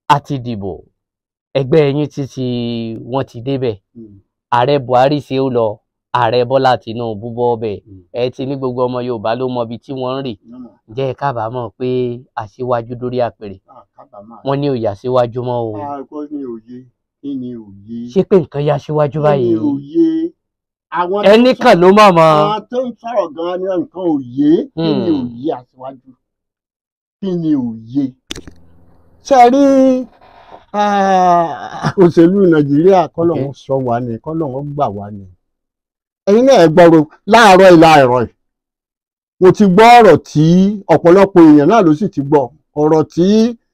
a ti dìbò ẹgbẹ́ yín títí wọ́n ti débẹ̀ ààrẹ buhari ṣe ó lọ ààrẹ bọ́lá tinubu bọ́ ọbẹ̀ ẹ ti ní gbogbo ọmọ yorùbá ló mọ ibi tí wọ́n ń rè ǹjẹ́ ẹ kábàámọ̀ pé aṣíwájú dórí àpèrè wọ́n ní òye aṣíwájú mọ́ o kí ni òye kí ni òye ṣé pé nǹkan yá aṣíwájú kí ni báyìí òye àwọn tó ẹnì ń kan ló mọ̀ mọ́ àwọn tó ń sọ̀rọ̀ gan-an ní nǹkan òye kí ni Hmm. òye aṣíwájú kí ni òye. ṣe rí ah, òṣèlú nàìjíríà kọ́lọ́hún sọ wá ní kọ́lọ́hún gbà wá ní. ẹ̀yin náà ẹ gbọ́rọ̀ láàárọ̀ ìlà ẹ̀rọ yìí mo ti gbọ́ ọ̀rọ̀ tí ọ̀pọ̀lọpọ̀ èèyàn náà ló sì ti gbọ́ ọ̀rọ̀ tí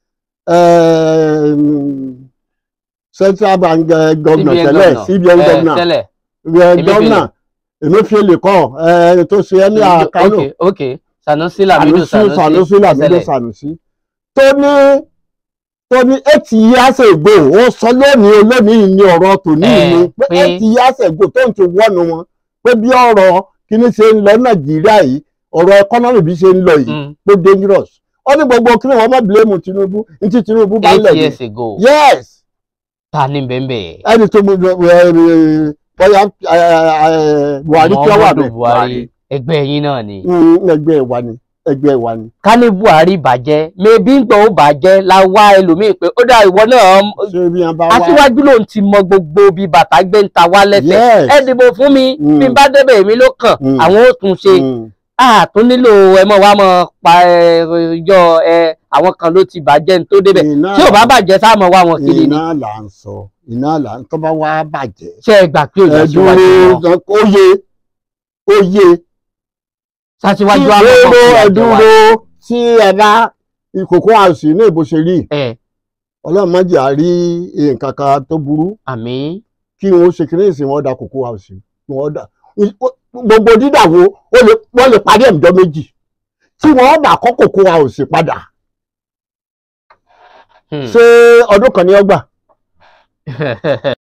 ehm, central bank eh, governor CBN tẹ́lẹ̀ governor. cbn Eh, governor tẹ́lẹ̀ ẹ Emefiele. gọ́nà Emefiele kọ́ ẹ tó ṣe ẹ́ ní àkánò ok ok sanusi lamido Sanusi Sanusi Lamido Ẹsẹ̀lẹ̀. Sanusi tó ní tó ní eight years ago ó sọ lónìí olónìí ní ọ̀rọ̀ tòní Eh, ni pé pé- eight years ago tó ń ti wọ́nu wọn pé bí ọ̀rọ̀ kíní ṣe ń lọ Nàìjíríà yìí ọ̀rọ̀ economy bí ṣe ń lọ yìí Mm, pé dangerous ó ní gbogbo kíni wọn má blame Tinubu ní ti Tinubu bá ń eight lẹ̀ years ní ago yes ta ni bẹ́ẹ̀ ẹni tó mú ẹ ẹ bóyá ẹ, ẹ, Buhari tí ó wà Muhammadu bẹ́ẹ̀ Buhari ẹgbẹ́ yín náà ni Mm, ẹgbẹ́ wa ni ẹgbẹ́ wa ni. ká ní Buhari bàjẹ́ mẹbí ń gbọ́ ó bàjẹ́ la wá ẹlòmíín pé ó dá ìwọ náà ṣé bí wọn bá wá aṣíwájú lòun ti mọ gbogbo bí bàtà gbé ń ta wá lẹ́sẹ̀ Yes. ẹ dìbò fún mi Mm. bí n bá débẹ̀ èmi ló kàn Mm. àwọn ó tún ṣe Mm, àtún nílò ẹ mọ wá mọ pa ẹ yọ ẹ àwọn kan ló ti bàjẹ́ ní tó débẹ̀ iná tí ò bá bàjẹ́ sáà mọ wá wọn kiri ni iná là ń sọ iná là ń tọ́ bá wá bàjẹ́. ṣé ẹ gbà pé òjò ẹ síwájú wọn dúró ó yé ó yé ṣáṣíwájú tí àwọn dúró ọmọ ẹ ìjọba dúró tí ẹ bá ìkòkò àṣì ní ìbò ṣe rí ẹ ọlọ́run má jẹ́ àrí nǹkan kan tó burú àmì kí wọ́n ṣe kí ní ìsìn wọn da kòkó àṣì wọn da gbogbo dídàwó ó lè- wọ́n lè parí ẹ̀mjọ́ méjì tí wọ́n bá kọ́ kòkó àṣì padà ṣé ọdún kan ní ọgbà